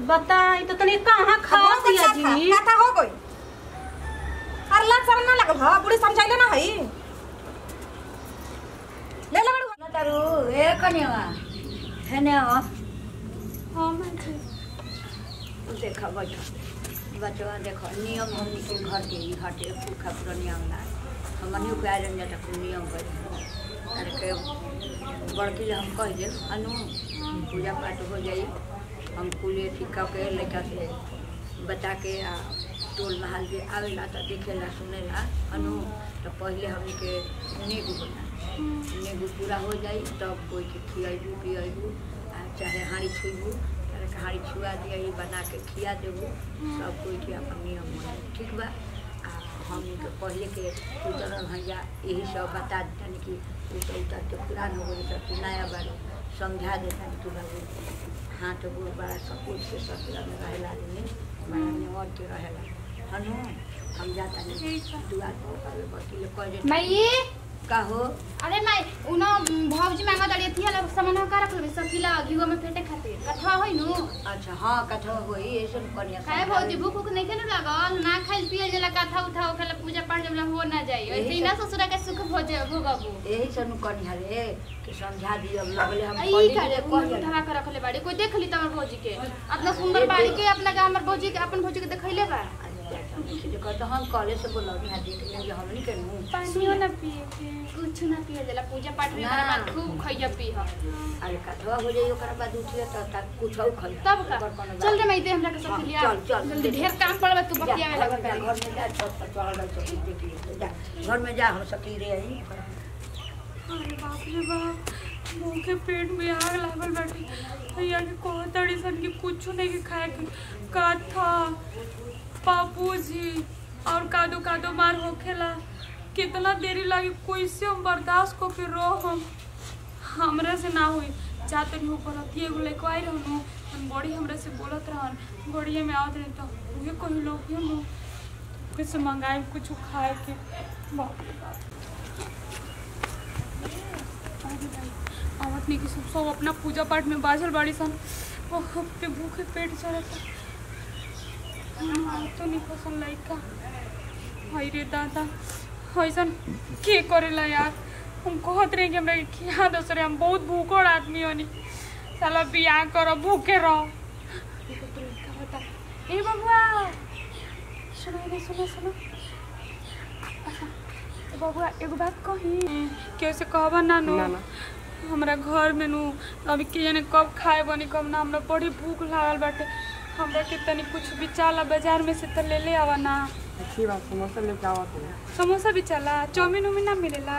बताई तो तनी कहाँ खा बहुत दिया अच्छा था जी कथा हो गई अरे लाज शरम ना लगल ह बुढ़ी समझाइले ना हई ले ले बड़ू तारू ए कन्या हेने हो हाँ माँ जी देखो बैठो बचवा देखो नियम हमनी के घर के ही हटे पूखा पूरा नियम ना हमनी के आयरन जाता कुल नियम कर अरे के बड़की ले हम कह दे अनु पूजा पाठ हो जाई हम कुल ठीक के लड़का से बता के आ टोल महल के आवेला तो देखेला सुनेला अनु तो पहले हमनी के नेगू होला नेगू पूरा हो जाई तब कोई के खियाबू पियाबू आ चाहे हाड़ी छुबू चाहे हाड़ी छुआ दिया बना के खिया देबू सब कोई के अपन नियम मन ठीक बा आ हम के पहले के उतरल भैया यही सब बता देतन कि उतर उतर के पुरान हो गई सब नया बारे समझा देतन तू बाबू हाथ गोड़ बड़ा सब कुछ से ससुरा में रहेला आदमी बड़ा नेवर के रहेला हनु हम जाता नहीं दुआर पर बकील कह दे माई का हो अरे माई उनो भौजी मांगा दड़ी थी वाला सामान का रख लेबे सब किला घीवा में फेटे खातिर कथा होई नु अच्छा हाँ कथा होई ऐसे कन्या काहे भौजी भूख उख नहीं खेने लागल ना खाइल पियल जला कथा उठा ओखेला पूजा पाठ जला हो ना जाई ऐसे ही ना ससुरा के सुख भोज भोगबू यही सनु कन्या रे कि समझा दियो लगले हम आई पंडित करे रे कह दियो उठा के रखले बाड़ी कोई देख ली त हमर भौजी के अपना सुंदर बाड़ी के अपना के हमर भौजी के अपन भौजी के देखैले बा तो हम कॉलेज से बोलो यहाँ देख लेंगे हम नहीं करूँ पानियो ना पिए के कुछ ना पिए जला पूजा पाठ में ना। हमारा बात खूब खइया पी ह अरे कथवा हो जाइए ओकरा बाद उठिए तो तक कुछ और खाई तब का चल रे मैं दे हमरा के हाँ, सब लिया चल, चल। जल्दी ढेर काम पड़बा तू जा, बतियावे घर लगा में जा, घर में जा सब सब चढ़ल रह सब देख लिए जा घर में जा हम सकी रे आई अरे बाप रे बाप मुँह के पेट में आग लागल बाटे भैया के कहो तड़ी सन कि कुछ नहीं के खाए के कथा बाबूजी और कादो कादो मार होखेला कितना देरी लगी कैसे हम बर्दाश्त को के रो हम हमरा से ना हुई जा तनी ऊपर अथी एगो लेके आई रहनु हम बड़ी हमरा से बोलत रहन बड़िए में आवत रही तो उहे कही लोग यो नु कुछ मंगाए कुछ खाए के बाप रे बाप अरे भाई, आवत नहीं कि सब सब अपना पूजा पाठ में बाझल बाड़ी सन ओह पे भूखे पेट चढ़ता तो नहीं पसंद लइका हाय रे दादा ऐसन के करेला यार हम कहत रहे कि हमरा के खिया दस रे हम बहुत भूखड़ आदमी हनी साला बियाह कर भूखे रह एगो तो लइका बता ए बबुआ सुनो रे सुनो सुनो अच्छा ए बबुआ एगो बात कही केहू से कहबा ना नो हमरा घर में नु अभी के जाने कब खाए बनी कब ना हमरा बड़ी भूख लागल बाटे हमरा के तनी कुछ भी चाला बाजार में से त ले ले आवा ना अच्छी बात समोसा लेके आवा तो समोसा भी चला चाउमीन उमीन ना मिलेला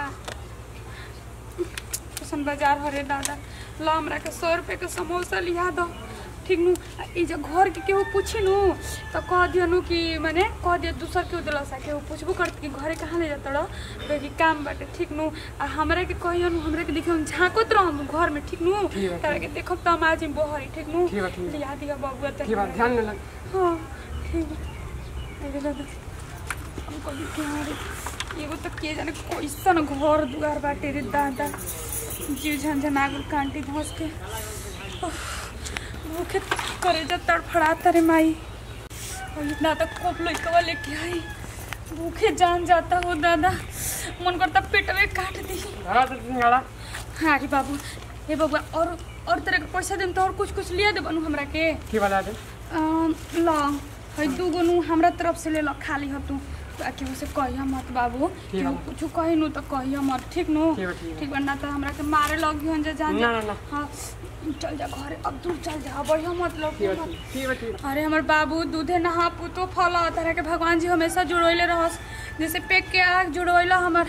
कैसन बाजार हरे दादा ला हमरा के सौ रुपये के समोसा लिया दो ठीक नु आ ई जे घर के केहू पूछी नु तो कह दियो नु कि माने कह दियो दूसर केहू दिला सा केहू पूछबो करत कि घरे कहाँ ले जात रह कहे कि काम बाटे ठीक नु आ हमरा के कहियो नु हमरा के देखियो हम झांकत रहम घर में ठीक नु ठीक बा, तारा के देखब त हम आज बोहरी ठीक नु ठीक बा, ठीक बा। लिया दिया बबुआ त की बात ध्यान में लग हाँ ठीक है अरे दादा हम कभी क्या एगो तो के जाने कैसन घर दुआर बाटे रे दादा जीव झंझना गुल कांटी धस के उफ, भूखे करे जा तड़फड़ाता रे माई और इतना तक कोप लइकवा लेके आई भूखे जान जाता हो दादा मन करता पेटवे काट दी हाँ तो सिंगाड़ा हाँ रे बाबू हे बाबू और और तरह के पैसा देम तो और कुछ कुछ लिया दे बनू हमरा के की बता दे अम, ल है दूगो नु हमरा तरफ से ले ल खाली ह तू ताकि उसे कहिया मत बाबू ठीक कि बा। कुछ कही नु तो कहिया मत ठीक नु ठीक बा, ठीक बा। ठीक बा ना तो हमरा के मारे लगी हन जे जान ना, ना, ना। हाँ चल जा घरे अब दूर चल जा बढ़िया मत लग ठीक बा ठीक बा ठीक अरे हमर बाबू दूधे नहा पुतो फल तरह के भगवान जी हमेशा जुड़ोइले रहस जैसे पेट के आग जुड़ोइला हमर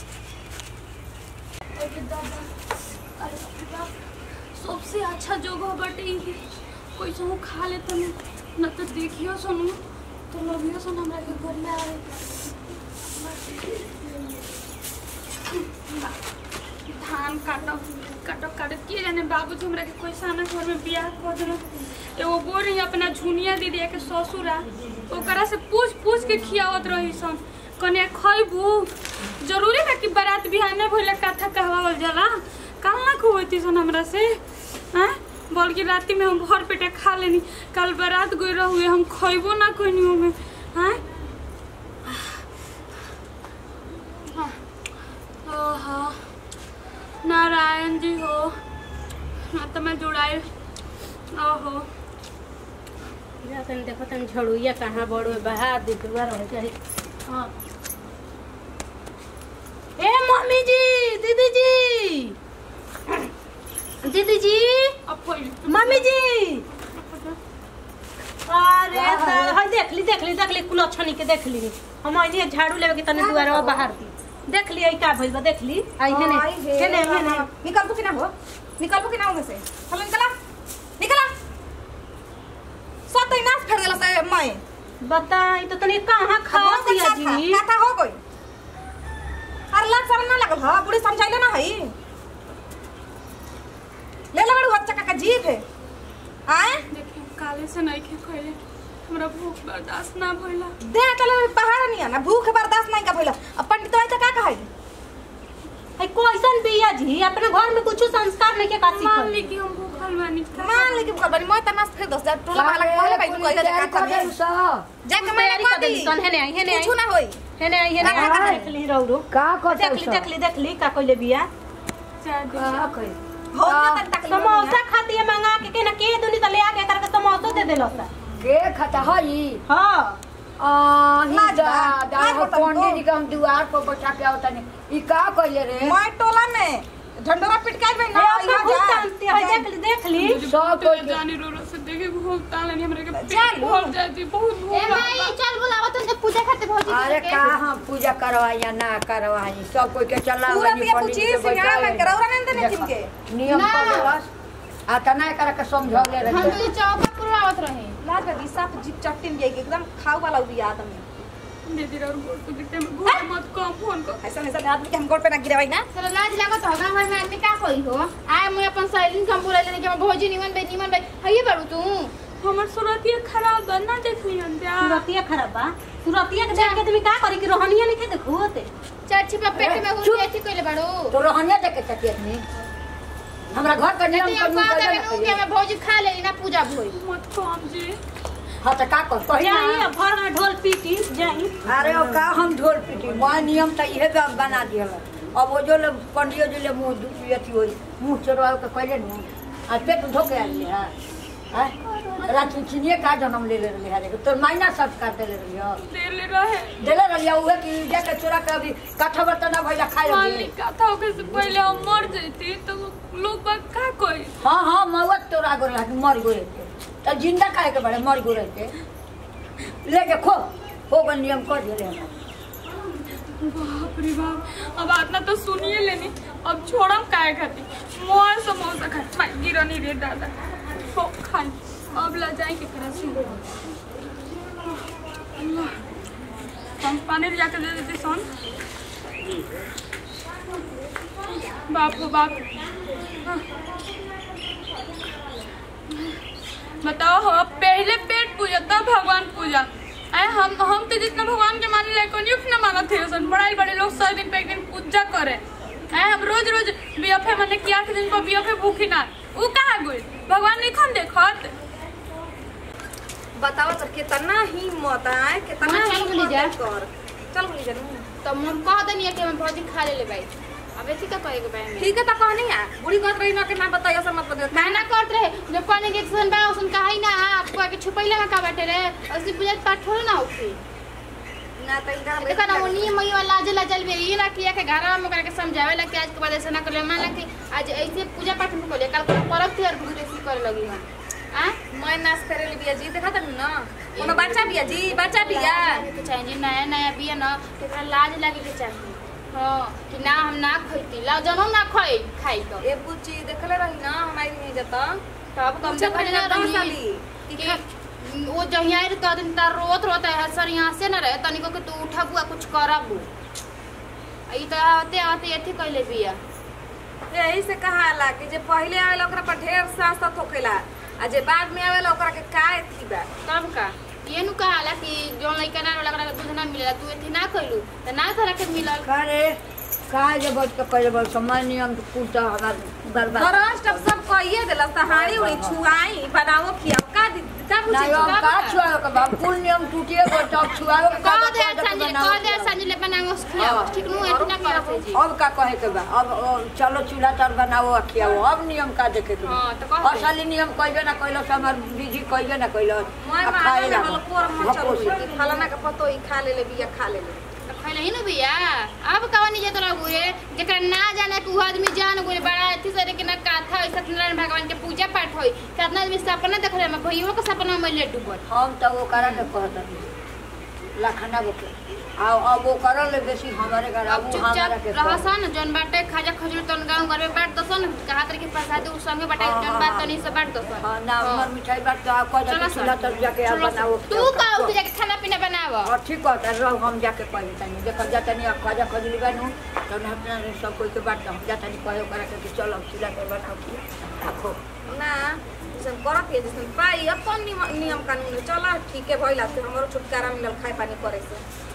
अरे दादा, अरे बाप रे बाप, सबसे अच्छा जगह बाटे ई कोई सहु खा ले तनी न तो देखियो सुनु तो लगियो सुन हमरा के घर में आवे धान काटब काटब काटब के जाने बाबूजी हमरा के कोई साना घर में बियाह कर देना एगो बोल रही अपना झुनिया दीदी के ससुरा ओकरा से पूछ पूछ के खियावत रही सन कने खैबू जरूरी बा कि बारात बिहाने भइले कथा कहवावल जाला काल ना खुबैती सन हमरा से हैं बल्कि राति में हम भर पेटे खा लेनी कल बारात गई रहुए हम खइबो ना कोई में हाँ ओहो नारायण जी हो हाँ तो मैं जुड़ाई ओहो जा तनी देखो तनी झड़ुइया कहाँ बड़ में बहा दे दुआ रह जाए हाँ ए मम्मी जी दीदी जी दीदी जी अब कोई मम्मी जी अरे साल हाय देख ली देख ली देख ली कुल छनी के देख ली हम आई झाड़ू लेवे के तनी दुआरा बाहर दी देख ली आई का भइल बा देख ली आई हेने आई हे हेने हेने हाँ, निकल कि ना हो निकल कि ना हो में से चलो निकला निकला सब तो नाश फेर देला से मैं बताई तो तनी कहाँ खा दिया जी काथा हो गई अरे लाज शरम ना लगल ह बुढ़ी समझाइले ना हई ले ले बड़ू बच्चा का जीभ है आए देखिए काले से नहीं खे खइले हमरा भूख बर्दाश्त ना भइला दे चले पहाड़ नहीं है ना भूख बर्दाश्त नहीं का भइला अब पंडित आई तो का कहई है कोइसन बिया जी अपने घर में कुछ संस्कार नहीं के का मान ली सीखल कि हम भूखल बानी मान ले कि भूख बनी मैं तना फिर दस हजार टोला वाला कहले भाई तू कह दे का कर जाके मैंने तैयारी कह कर दी देली सन हेने आई हेने आई कुछ ना होई हेने आई हेने का- का- आई देख ली रौरो का देख ली देख ली देख ली का कोइले बिया चाय दे हो गया तक तक समोसा खाती है मंगा के के ना के दुनी त ले आके करके समोसा दे देलो सा के खाता हई हां आही लाज बा, दादा लाज हो बता पंडित जी तो। के हम दुआर पर बैठा के आवतनी ई का कइले रे मैं टोला में झंडोरा पिटकाई में ना अपना यहाँ भूत जा। जानते है देख ली देख ली मुझे सब बहुत कोई- जानी रो रो से देखे भूख तालनी हमरा के पेट चालू। भर जाती बहुत भूख ए माई लगता चल बुलावा तुझे पूजा खाते भौजी अरे के। का हम पूजा करवाई या ना करवाई सब कोई के चला पूरा गनी पिया पंडित जी पूछी, के सिंगार बैठाई। में करौरा नहीं देने देखो, जिनके। नियम ना। कर देलस आ त ना कर के समझौले हम रहे तुझे चौका पुरवावत रहे लाज बगी साफ जीप चट्टी में जाएगी एकदम खाऊ वाला उड़ी आदमी दीदी और गोड़ को दिखते में भूख मत कम फोन कर ऐसा ऐसा आदमी के हम गोड़ पे ना गिरवाई ना चलो लाज लागत हो गांव घर में आदमी का कोई हो आए मैं अपन सहेली के हम बोले लेने के हम भौजी निमन बे निमन बे हइए बारू तू हमर सूरतिया खराब बा ना देखली हम जा सुरतिया खराब बा सुरतिया के देख के तुम का करी कि रोहनिया नहीं के देखो होते चार छिपा पेट में घुस के कइले बारू तो रहनिया देखे चटियत में हमरा घर के नियम नहीं हम कानून कह कर देबे नु कि हमें भौजी खा लेली ना पूजा भोई मत कम जी हां त का कर कही जाई ना अब घर में ढोल पीटी जाई अरे ओ का हम ढोल पीटी मैं नियम त इहे बा- बना दियल अब वो जो लोग पंडियो जी ले मुंह दु- अथी होई मुंह चोरवा के कहले नु आ पेट धो के आइले हां हैं रात चिनिए का जन्म ले ले रही है तोर मायना सब कर देले रही हो दे ले रहे देले रही उहे कि जाके चोरा के अभी काठा बर्तन ना भइला खाए मान लगी ली कथा होके से पहले हम मर जैती तो लोग बाग का कोई हाँ हाँ मौत तोरा गो रहा मर गो रहते तो जिंदा खाए के बड़े मर गो रहते लेके खो हो गन नियम कर दिले हम बाप रे बाप अब आतना तो सुनिए लेनी अब छोड़म काहे खाती मोर समोसा खा माई गिरनी रे दादा हो खाई अब ला जाए के करा से अल्लाह हम पानी ले जाकर दे देते सोन बाप हो बाप हाँ। बताओ हो पहले पेट पूजा तब भगवान पूजा अरे हम हम तो जितना भगवान के माने लायक नहीं उतना माना थे सन बड़ाई बड़े लोग सौ दिन पे एक दिन पूजा करे अरे हम रोज रोज बीएफए माने कि आठ दिन पर बीएफए भूखी ना वो कहाँ गई भगवान नहीं खन देखत बताओ तो कितना हिम्मत है कितना हाँ, चल बोली जा। हिम्मत कर चल बोली जा नू। तो हम कह दनी कि हम भौजी खा ले ले भाई अब ऐसी का कहे के भाई ठीक है तो कहनी है बुढ़ी कहत रही ना कि ना बताइए सर मत बताइए माना करत रहे जब कहने के सुन बा सुन कहाई ना आपको आके छुपैले में का बैठे रहे असली पूजा पाठ थोड़ा ना होखे ना तो इधर तो कहना वो नियम मई वाला लाज लाजल भी ये ना किया के घर में करके समझावे ला कि आज के बाद ऐसा ना करे मान ला कि आज ऐसे पूजा पाठ में कोले कल को परब थी और गुरु ऐसी करे लगी हां हां मैं नाश करे ली बिया जी देखा तनी ना कोनो बच्चा बिया जी बच्चा बिया के चाहिए जी नया नया बिया ना तो एकरा लाज लागे के चाहिए हां कि ना हम ना खइती ला जनो ना खाई खाई तो ए बुच्ची देखले रही ना हमारी नहीं जाता तब कम से कम ना दस रही साली कि वो जहिया रे कह दिन तार रोत रोत है सर यहाँ से न रहे तनिको कि तू उठा बुआ कुछ करबू ई तो आते आते एथी कहले बिया यही से कहाला कि जे पहले आवेला ओकरा पर ढेर सांस तक होखेला आ जे बाद में आवेला ओकरा के का थी बा तब का ये नु कहाला कि जो लइका ना वाला दूध ना मिलेला तू एथी ना कइलू त ना तोरा के मिलल करे काहे जे बच के करे बस समय नियम कुल तो हमार बर्बाद फरस्ट अब सब कहिए देलस त हाड़ी उड़ी छुआई बनाओ खियाओ का दी- का बुझी नहीं हम का छुआवे के बाप कुल नियम टूटिए गो तब छुआवे के कह का दे संजय कह दे संजय बनाओ खियाओ ठीक नु एतना करत है जी अब का कहे के बा अब अब चलो चूल्हा तर बनाओ आ खियाओ अब नियम का देखे के बा हाँ, तो कह दे। असली नियम कइबे ना कइलो से हमार विधि कइबे ना कइलो मैं आ माने खाए में लागो। हल कोर मन चलो भकोस। कि फलाना के पतो ई खा ले ले बिया खा ले ले तो खैले ही नु भैया अब कवन जे तोरा गुरे जेकरा ना जाने कि उ आदमी जान गुरे बड़ा अथी सरे के ना काथा होई सत्यनारायण भगवान के पूजा पाठ होई कितना आदमी सपना देख रहे मैं भैयो के सपना में ले डूबल हम तो वो करा के कहत लखना वो के आ अब वो करल ले बेसी हमारे घर अब अब वो हमारा चुपचाप के रह सन जौन बाटे खाजा खजूर तन गांव घर में बांट दसन कहा तरीके प्रसाद उ संगे बाटे हाँ, जौन हाँ, बात हाँ। तनी से बांट दसन हाँ, ना हाँ। हमर मिठाई बात तो आप कह चलो दे चूल्हा तर जाके आप चलो बनाओ तू का उठ जाके खाना पीना बनाव और ठीक कहता रहो हम जाके कह देतानी देखो जातानी अब खाजा खजली बनू तो ना अपना सब कोई के बात हम जातानी कहे करा के कि चलो चूल्हा पर बनाओ कि आखो ना जैसे करत है जैसे पाई अपन नियम नियम कानून है चला ठीक है भइला से हमरो छुटकारा मिलल खाए पानी करे से